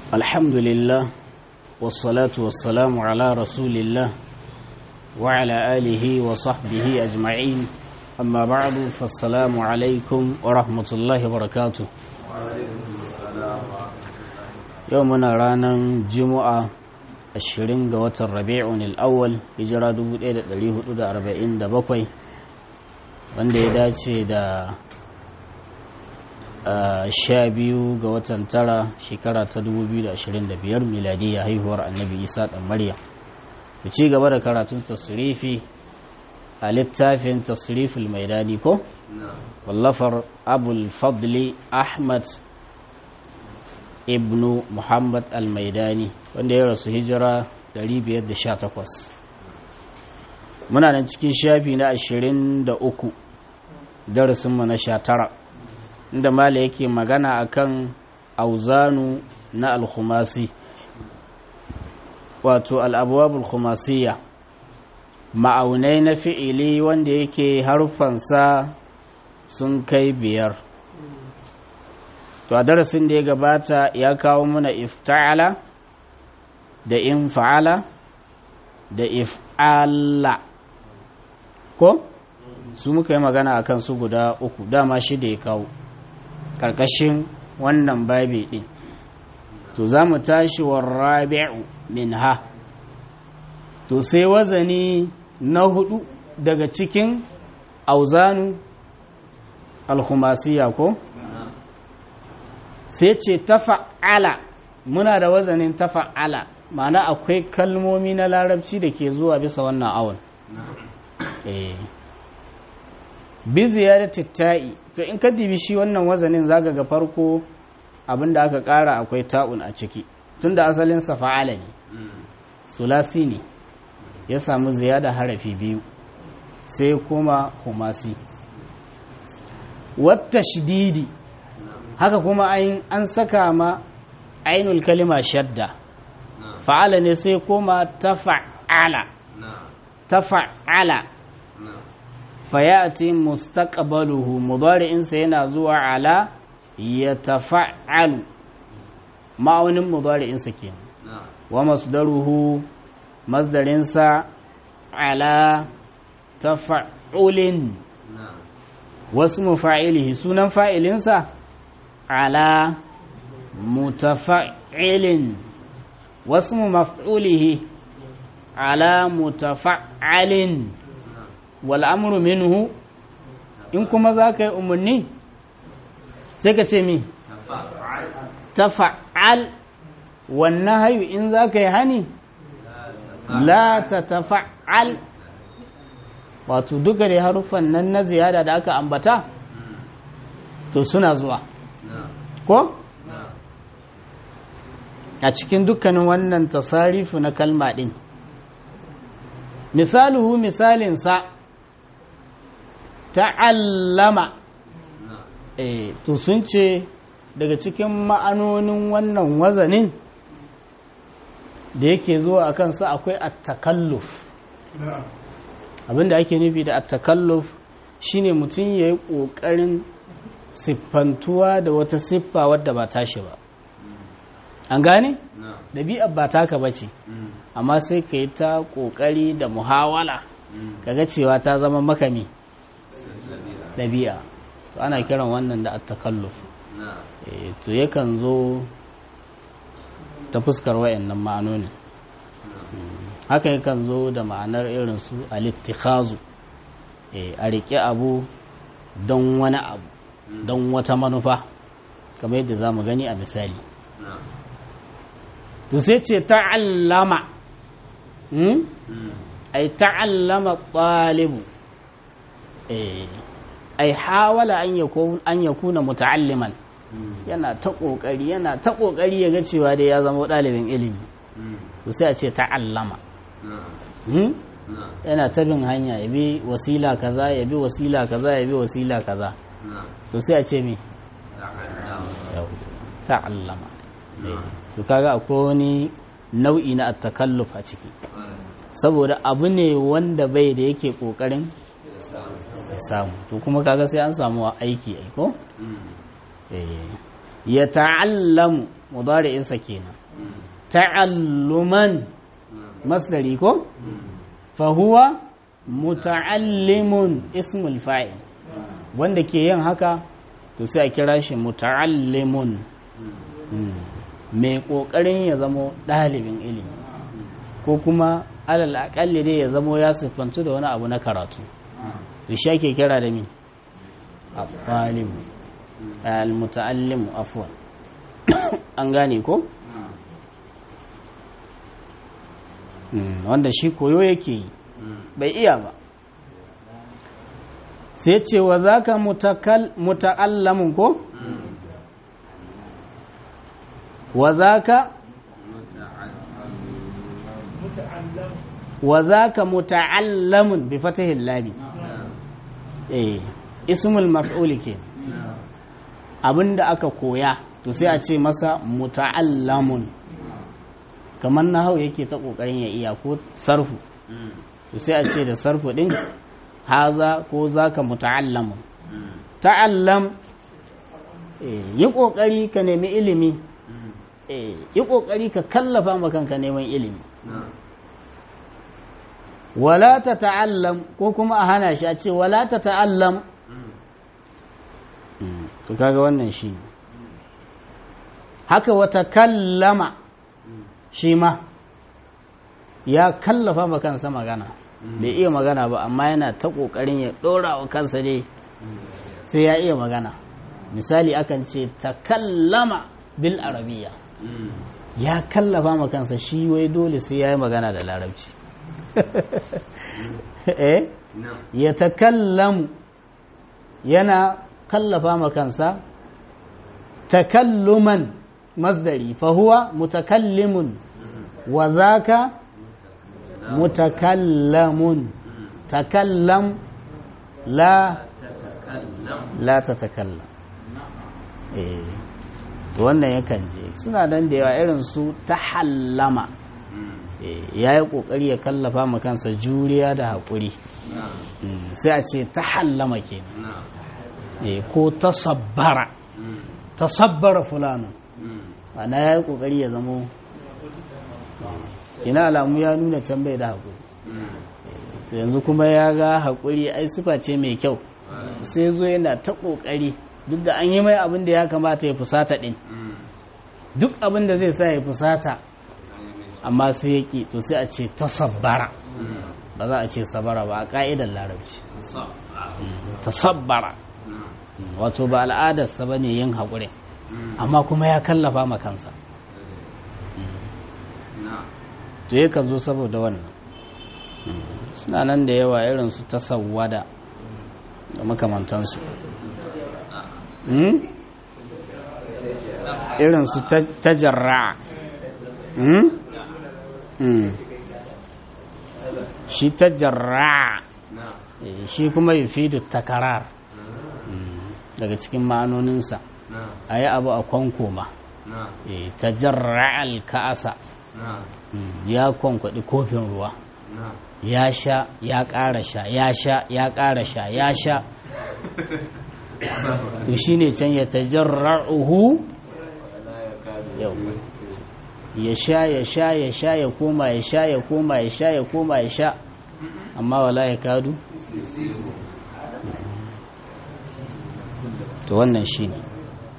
الحمد لله والصلاة والسلام على رسول الله وعلى آله وصحبه أجمعين أما بعد فالسلام عليكم ورحمة الله وبركاته يومنا رانا جمعة ashirin ga watan rabi'un al'awwal hijira 1447 wanda ya dace da sha biyu ga watan tara shekara ta 2025 miladiyya haihuwar annabi isa ɗan maryam ku ci gaba da karatun tasirifi a littafin tasirifil maidani ko wallafar abul fadli ahmad ibnu muhammad al-maidani wanda ya rasu hijira 518 muna nan cikin shafi na 23 darasinmu na 19 inda mala yake magana akan auzanu na al-khumasi wato al-abwabul khumasiyya ma'aunai na fi'ili wanda yake harfansa sun kai biyar to a darasin da ya gabata ya kawo mana ifta'ala da in fa'ala da if'ala ko su muka yi magana a kan su guda uku dama shi da ya kawo ƙarƙashin wannan babi ɗin to za mu tashi wa rabi'u min ha to sai wazani na hudu daga cikin auzanu alkhumasiya ko sai ce tafa'ala muna da wazanin tafa'ala ma'ana akwai kalmomi na larabci da ke zuwa bisa wannan awon bi ziyarar tatta'i to in ka dibi shi wannan wazanin zaga ga farko abinda aka kara akwai ta'un a ciki tunda asalin sa fa'ala ne sulasi ne ya samu ziyada harafi biyu sai kuma humasi wata shididi haka kuma an saka ma ainul kalima shadda fa'ala ne sai kuma tafa'ala tafa'ala fayati mustaqbaluhu mudari'insa yana zuwa ala ya tafa'alu ma'aunin mudari'insa ke wa masdaruhu masdarinsa ala tafa'ulin wasu mufa'ilihi sunan fa'ilinsa ala mutafa'ilin wasu maf'ulihi ala mutafa'alin wal'amuru minhu in kuma za ka yi umarni sai ka ce mi tafa'al wannan hayu in za ka yi hani la ta tafa'al wato duka da haruffan nan na ziyada da aka ambata to suna zuwa ko? a cikin dukkanin wannan tasarifu na kalma ɗin misaluhu misalinsa ta'allama e, to sun ce daga cikin ma'anonin wannan wazanin da yake zuwa a kansa akwai attakalluf abinda ake nufi da attakalluf shine mutum ya yi ƙoƙarin siffantuwa da wata siffa wadda ba tashi ba an gane? ɗabi'ar ba taka ba ce amma sai ka yi ta ƙoƙari da muhawala kaga cewa ta zama makami ɗabi'a to ana kiran wannan da attakalluf to yakan zo ta fuskar wayannan ma'anonin haka yakan zo da ma'anar irin su alittikhazu a riƙe abu don wani abu don wata manufa kamar yadda za mu gani a misali to sai ce ta'allama ai ta'allama ɗalibu ai hawala an ya kuna muta'alliman yana ta ƙoƙari yana ta ƙoƙari ya ga cewa dai ya zama ɗalibin ilimi to sai a ce ta'allama yana ta bin hanya ya bi wasila kaza ya bi wasila kaza ya bi wasila kaza to sai a ce me ta'allama to kaga akwai wani nau'i na attakalluf a ciki saboda abu ne wanda bai da yake kokarin ya samu to kuma kaga sai an samu aiki aiko ya ta'allamu mudari'insa kenan ta'alluman masdari ko fa huwa muta'allimun ismul fa'il wanda ke yin haka to sai a kira shi muta'allimun mai kokarin ya zamo ɗalibin ilimi ko kuma alal aƙalli dai ya zamo ya siffantu da wani abu na karatu to shi ake kira da mi al-talibu al-muta'allimu afwan an gane ko wanda shi koyo yake yi bai iya ba sai ce wa za ka muta'allamun ko? wa za ka wa za ka muta'allamun bi fatahin labi eh ismul maf'uli ke abinda aka koya to sai a ce masa muta'allamun kamar na hau yake ta kokarin ya iya ko sarfu to sai a ce da sarfu din haza ko zaka muta'allamun ta'allam yi kokari ka nemi ilimi yi kokari ka kallafa ma kanka neman ilimi wala ta ta'allam ko kuma a hana shi a ce wala ta ta'allam to kaga wannan shi haka wata kallama shi ma ya kallafa ma kansa magana bai iya magana ba amma yana ta ƙoƙarin ya ɗora wa kansa ne sai ya iya magana misali akan ce ta kallama bil arabiya ya kallafa ma kansa shi wai dole sai ya yi magana da larabci eh ya takallamu yana kallafa ma kansa takalluman masdari fahuwa mutakallimun wa zaka mutakallamun takallam la la tatakallam eh wannan yakan je suna dan da yawa irin su tahallama ya yi ƙoƙari ya kallafa ma kansa juriya da haƙuri sai a ce ta hallama ke ko ta sabbara ta sabbara fulano ana ya yi ƙoƙari ya zamo ina alamu ya nuna can bai da haƙuri to yanzu kuma ya ga haƙuri ai sifa ce mai kyau sai zo yana ta ƙoƙari duk da an yi mai abin da ya kamata ya fusata ɗin duk abin da zai sa ya fusata amma sai ya ƙi to sai a ce tasabbara ba za a ce sabara ba a ƙa'idar larabci tasabbara wato ba al'adarsa ba ne yin haƙuri amma kuma ya kallafa ma kansa to yakan zo saboda wannan suna nan da yawa irin su tasawwada da makamantansu irin su tajarra shi tajarra shi kuma yufidu takarar daga cikin ma'anoninsa a yi abu a kwankoma tajarra alka'asa ya kwankwaɗi kofin ruwa ya sha ya ƙara sha ya sha ya ƙara sha ya sha to shi ne can ya tajarra'uhu yau ya sha ya sha ya sha ya koma ya sha ya koma ya sha ya koma ya sha amma wala ya kadu to wannan shi ne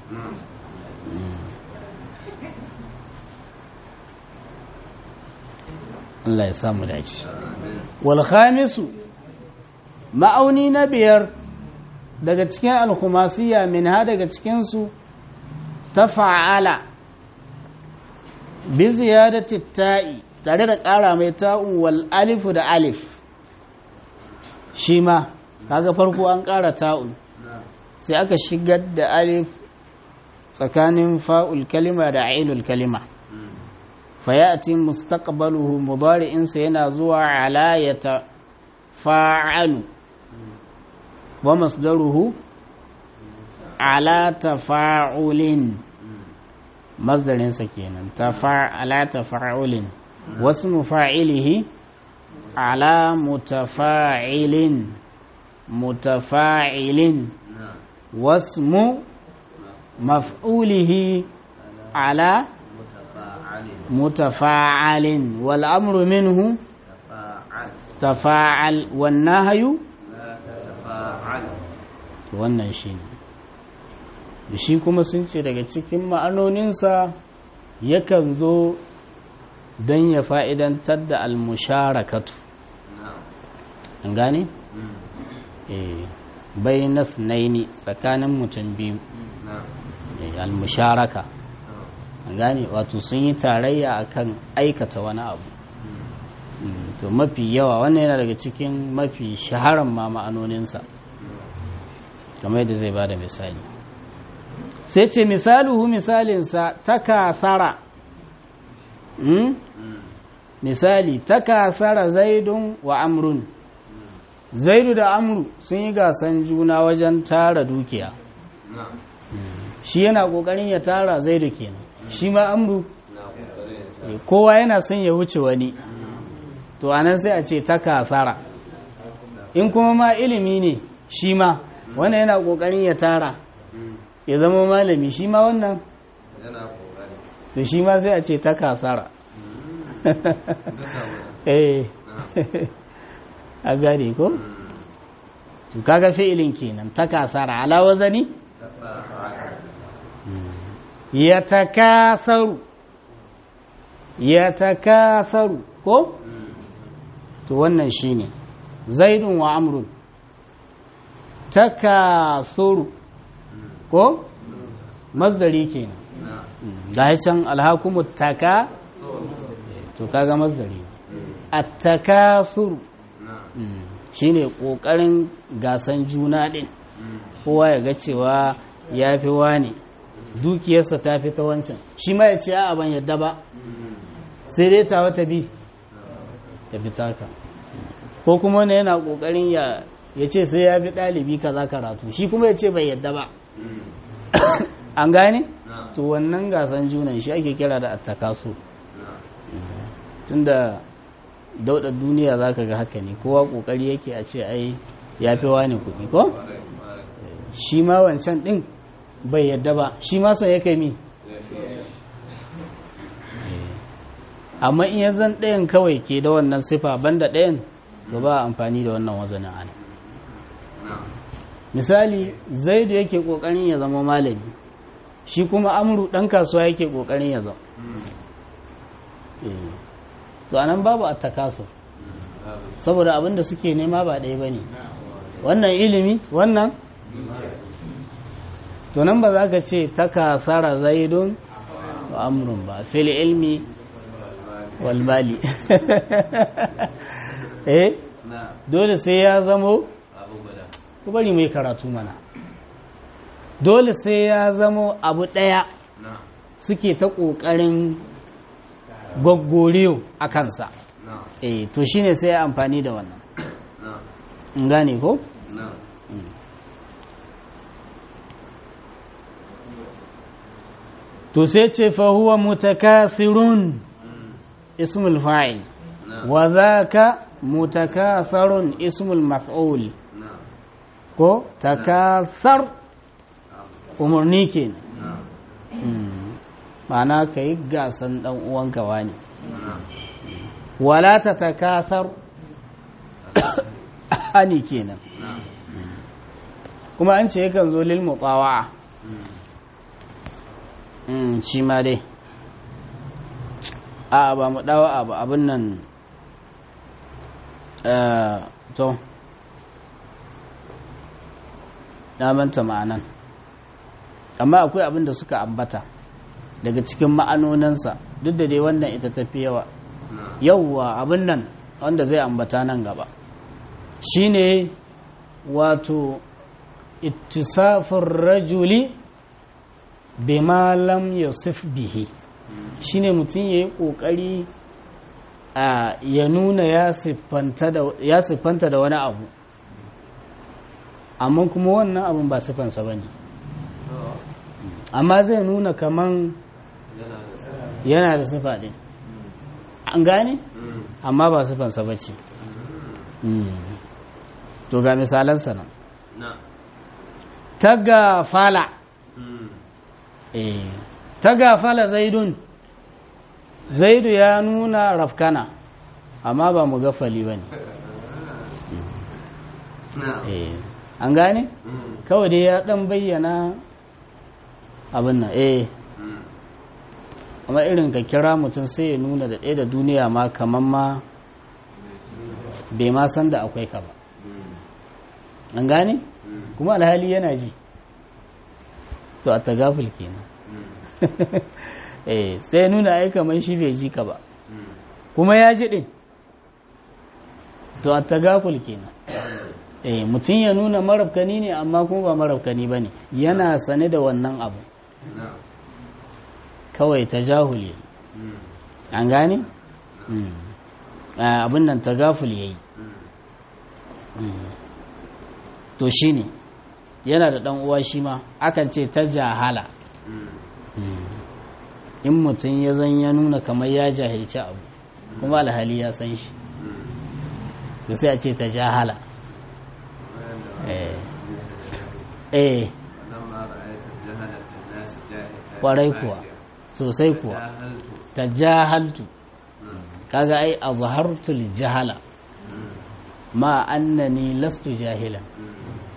Allah ya samu dace wal khamisu ma'auni na biyar daga cikin alkhumasiya min ha daga cikinsu ta fa'ala bi ziyadati ta'i tare da ƙara mai ta'un wal alifu da alif shi ma kaga farko an ƙara ta'un sai aka shigar da alif tsakanin fa'ul kalima da ainul kalima fayati mustaqbaluhu mudari'insa yana zuwa ala ya fa'alu wa masdaruhu ala tafa'ulin masdarinsa kenan ala tafa'ulin wasu mufa'ilihi ala mutafa'ilin mutafa'ilin wasmu maf'ulihi ala متفاعل mutafa'alin wal amru minhu تفاعل tafa'al wan nahyu لا تتفاعل wannan shine da shi kuma sun ce daga cikin ma'anoninsa yakan zo don ya fa'idantar da almusharakatu نعم an gane? مم. eh bai na tsakanin mutum biyu نعم eh, almusharaka نعم an gane wato sun yi tarayya akan aikata wani abu مم. Mm, to mafi yawa wannan yana daga cikin mafi shaharan ma ma'anoninsa kamar yadda zai bada misali sai ce misaluhu misalinsa takasara mm? مم. misali takasara zaidun wa amrun zaidu da amru sun yi gasan juna wajen tara dukiya نعم shi yana kokarin ya tara zaidu kenan shi ma amru نعم eh, kowa yana son ya wuce wani to anan sai a ce takasara in kuma ma ilimi ne shi ma wannan yana kokarin ya tara مم. ya zama malami shi ma wannan yana kokari to shi ma sai a ce takasara duka wani eh a gane ko مم. to kaga fi'ilin kenan takasara ala wazani تفاعل yatakasaru yatakasaru ko مم. to wannan shine zaidun wa amrun takasuru ko masdari kenan نعم da ya can alhakumu taka to kaga masdari at-takasuru نعم shine kokarin gasan juna din مم. kowa ya ga cewa ya fi wani dukiyarsa ta fi ta wancan shi ma ya ce a ban yadda ba مم. sai dai ta wata bi ta fi taka ko kuma wani yana kokarin ya ya ce sai ya fi ɗalibi kaza karatu shi kuma ya ce bai yadda ba مم. an gane نعم to wannan gasan junan shi ake kira da attakasu نعم tunda dauɗa duniya za ka ga haka ne kowa kokari yake a ce ai ya fi wani kuɗi ko ƙwarai, ƙwarai. shi ma wancan ɗin bai yadda ba shi ma son ya kai mi amma in ya zan ɗayan kawai ke da wannan sifa banda ɗayan to ba amfani da wannan wazanin ana نعم misali zaidu yake ƙoƙarin ya zama malami shi kuma amru ɗan kasuwa yake ƙoƙarin ya zama مم. Eh. to anan babu attakaso babu. saboda abin da suke nema ba ɗaya ba ne wannan ilimi wannan to nan ba za ka ce takasara zaidun wa amrun ba fil ilmi wal mali eh نعم dole sai ya zamo abu guda ku bari mai karatu mana dole sai ya zamo abu ɗaya نعم suke ta ƙoƙarin gwaggoriyo a kansa نعم eh to shine sai ya amfani da wannan نعم in gane ko نعم to sai ce fa huwa mutakathirun مم. ismul fa'il نعم wa dhaka mutakathirun ismul maf'ul نعم ko takathar umarni kenan نعم Mm. ma'ana ka yi gasan dan uwanka wani نعم wala ta takathar hani kenan نعم kuma an ce yakan zo lil mutawa'a مم. mm, shi ma dai a ba mu dawa ba abin nan eh, to na manta ma'anan amma akwai abin da suka ambata daga cikin ma'anonansa duk da dai wannan ita tafi yawa نعم yauwa abin nan wanda zai ambata nan gaba shine wato ittisafin rajuli bima lam yusuf bihi shine mutum ya yi ƙoƙari a ya nuna ya siffanta da ya siffanta da wani abu amma kuma wannan abun ba siffansa ba ne amma zai nuna kaman yana da sa yana da siffa ɗin an gane مم. amma ba siffansa ba ce to ga misalansa nan نعم ta gafala مم. eh ta gafala zaidun zaidu ya nuna rafkana amma ba mu gafali ba ne na'am an gane Mm. kawai dai ya dan bayyana abin nan eh Mm. amma irin ka kira mutum sai ya nuna da ɗaya da duniya ma kamar ma bai ma san da akwai ka ba Mm. an gane Mm. kuma alhali yana ji to a tagaful kenan Mm. eh sai ya nuna ai kamar shi bai ji ka ba Mm. kuma ya ji din to a tagaful kenan eh mutum ya nuna marabkani ne amma kuma ba marabkani ba ne yana sane da wannan abu na'am kawai tajahuli Mm. an gane Mm. Ah, abin nan tagaful yayi Mm. to shine yana da dan uwa shi ma akan ce ta jahala Mm. in mutum ya zan ya nuna kamar ya jahilci abu kuma alhali ya san shi Mm. to sai a ce ta jahala Wanda eh eh ولما رأيت جهلة الناس جاهلة kwarai kuwa sosai kuwa جاهلت ta jahaltu Mm. kaga ai azhartul jahala Mm. ma annani lastu jahilan Mm.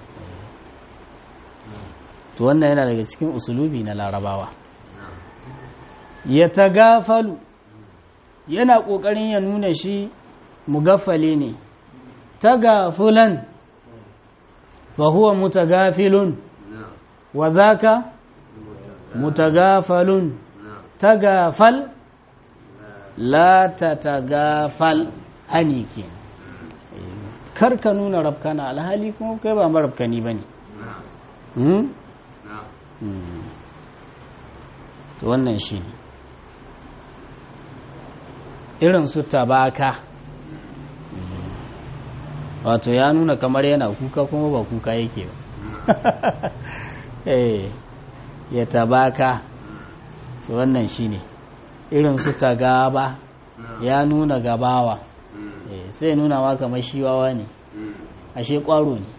to wannan yana daga cikin usulubi na larabawa na'am ya tagafalu yana ƙoƙarin ya nuna shi mugaffale ne tagafulan fa huwa mutagafilun na'am wa zaka mutagafalun na'am tagafal la tatagafal hani ke kar ka nuna rafkana alhali kuma kai ba marafkani ba ne na'am hmm? na'am Hmm. to wannan shi ne irin su tabaka wato ya nuna kamar yana kuka kuma ba kuka yake ba eh ya tabaka to wannan shi ne irin su tagaba na'am ya nuna gabawa Mm. eh, sai nuna ma kamar shi wawa ne Mm. ashe kwaro ne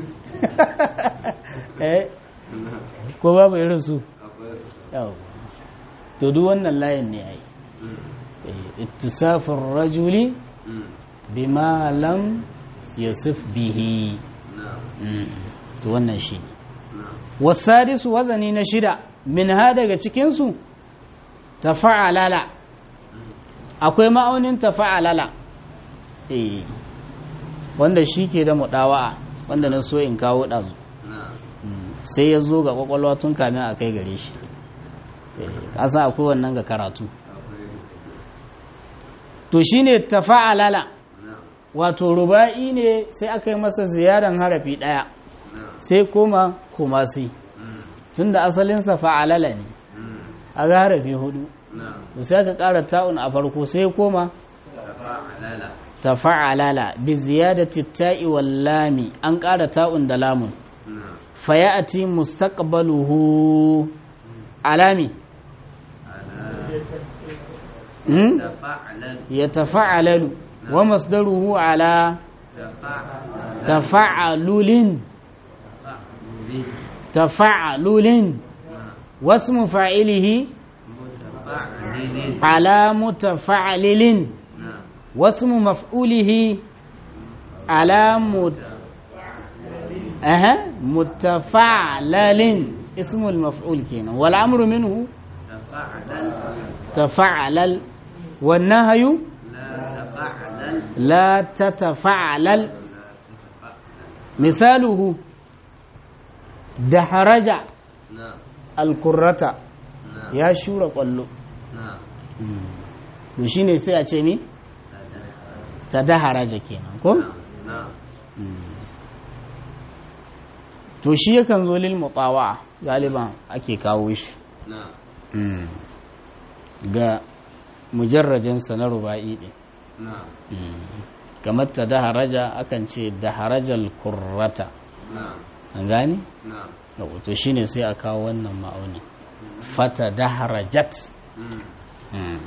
eh na'am ko babu irin su akwai su yau to duk wannan layin ne ai Mm. Eh, ittisafin rajuli Mm. bima lam yasif bihi na'am Mm, to wannan shi ne na'am wasadisu wazani na shida min ha daga cikinsu tafa'alala akwai ma'aunin tafa'alala eh wanda shi ke da muɗawa'a wanda na so in kawo ɗazu na'am Mm, sai ya zo ga ƙwaƙwalwa tun kamin a kai gare shi Eh, ƙasa akwai wannan ga karatu akwai to shine tafa'alala na'am wato ruba'i ne sai aka yi masa ziyaran harafi ɗaya na'am sai koma kumasi Mm. tunda asalinsa fa'alala ne Mm. a ga harafi hudu na'am to sai aka ƙara ta'un a farko sai koma tafa'alala tafa'alala bi ziyadati ta'i wal lami an ƙara ta'un da lamun na'am fayati mustaqbaluhu alami ala hmm? tafa'alal yatafa'alalu wa masdaruhu ala tafa'alal tafa'alulin tafa'alin tafa'alulin na'am wasmu fa'ilihi mutafa'alin على متفعلل na'am واسم مفعوله على مت... أها متفعلل اسم المفعول كينا والأمر منه tafa'alal تفعلل والنهي la tafa'alal لا تتفعلل مثاله دحرج na'am الكرة na'am يا شورى قلو na'am to shine sai a ce mi ta daharaja kenan ko na'am to shi yakan zo lil mutawa galiban ake kawo shi na'am ga mujarradin sa na ruba'i din na'am kamar ta daharaja akan ce daharajal kurrata na'am an gane na'am Yau, to shine sai a kawo wannan ma'auni fata daharajat Mm.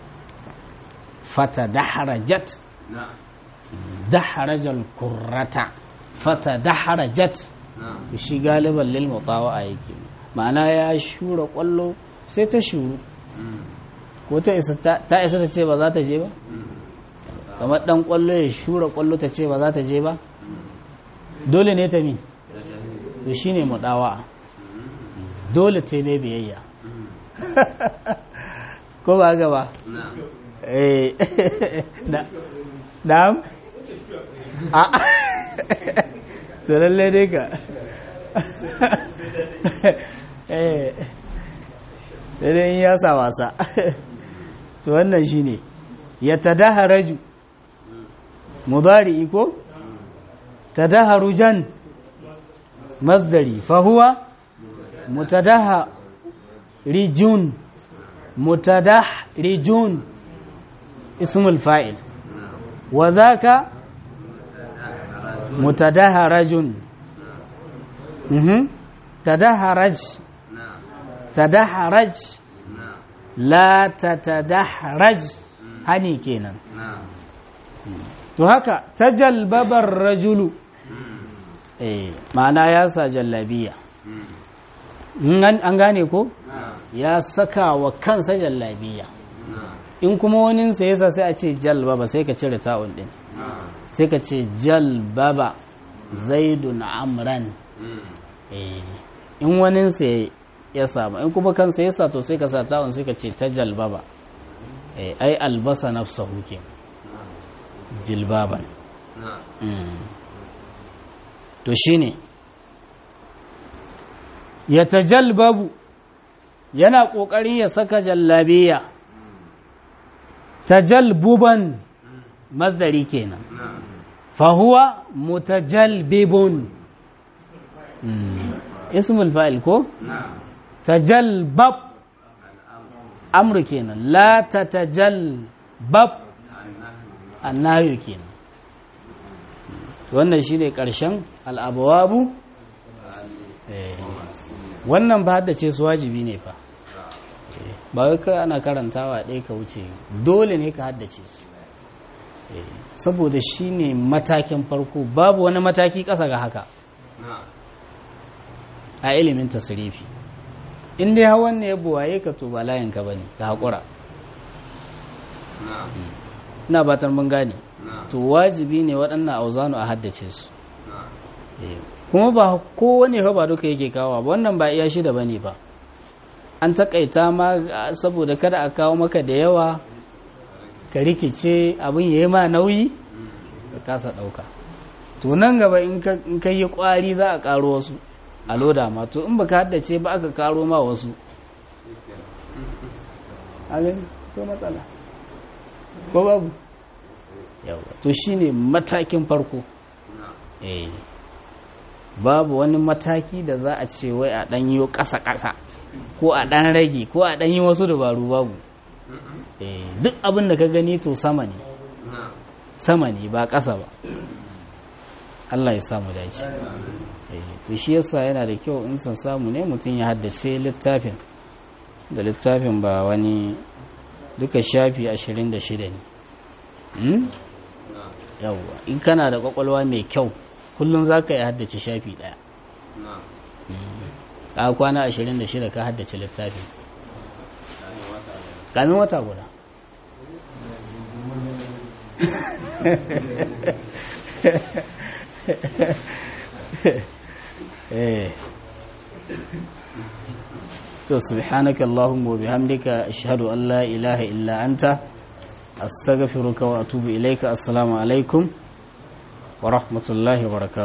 fata daharajat na'am daharajal kurrata fata daharajat na'am shi galiban lil mutawa yake ma'ana ya shura kwallo sai ta shuru ko ta isa ta isa ta ce ba za ta je ba kamar dan kwallo ya shura kwallo ta ce ba za ta je ba dole ne ta mi to shine mudawa dole ta ne biyayya ko ba ga ba eh na'am a to lalle dai ka eh sai dai in ya sa wasa to wannan shine ya tadaharaju mudari ko tadaharujan masdari fa huwa mutadaharijun mutadaharijun ismul fa'il wa zaka mutadaharajun mhm tadaharaj tadaharaj la tatadaharaj hani kenan to haka tajalbabar rajulu eh ma'ana ya sa jallabiya an gane ko ya saka wa kansa jallabiya in kuma waninsa yasa sai a ce jalbaba sai ka cire ta'un din sai ka ce jalbaba zaidun amran in waninsa ya samu in kuma kansa yasa to sai ka sa ta'un sai ka ce ta jalbaba ai albasa nafsahu ke jilbaban to shine ya tajalbabu yana ƙoƙari ya saka jallabiya tajalbuban masdari kenan fahuwa mutajalbibun ismul fa'il ko tajalbab amru kenan la tatajalbab annahu kenan wannan shine ƙarshen al'abawabu wannan ba haddace su wajibi ne fa ba wai kai ana karantawa ɗaya ka wuce dole ne ka haddace su saboda shi ne matakin farko babu wani mataki ƙasa ga haka a ilimin tasirifi in dai hawan ne ya buwaye ka to ba layinka ba ne ka haƙura ina batar mun gane to wajibi ne waɗannan auzanu a haddace su kuma ba kowane ba duka yake kawo ba wannan ba iya shida bane ba an takaita ma saboda kada a kawo maka da yawa ka rikice abin yayi ma nauyi ka kasa dauka to nan gaba in ka yi kwari za a karo wasu a loda ma to in baka haddace ba aka karo ma wasu ko matsala ko babu yawa to shine matakin farko eh babu wani mataki da za a ce wai a ɗan yi ƙasa-ƙasa ko a ɗan rage ko a ɗan yi wasu dabaru babu duk abin da ka gani to sama ne sama ne ba ƙasa ba Allah ya samu dace to shi yasa yana da kyau in san samu ne mutum ya haddace littafin da littafin ba wani duka shafi ashirin da shida ne yawwa in kana da kwakwalwa mai kyau kullum za ka yi haddace shafi ɗaya a kwana ashirin da shida ka haddace littafi kamin wata guda to subhanaka allahumma wa bihamdika ashhadu an la ilaha illa anta astaghfiruka wa atubu ilayka assalamu alaikum wa rahmatullahi wa barakatuh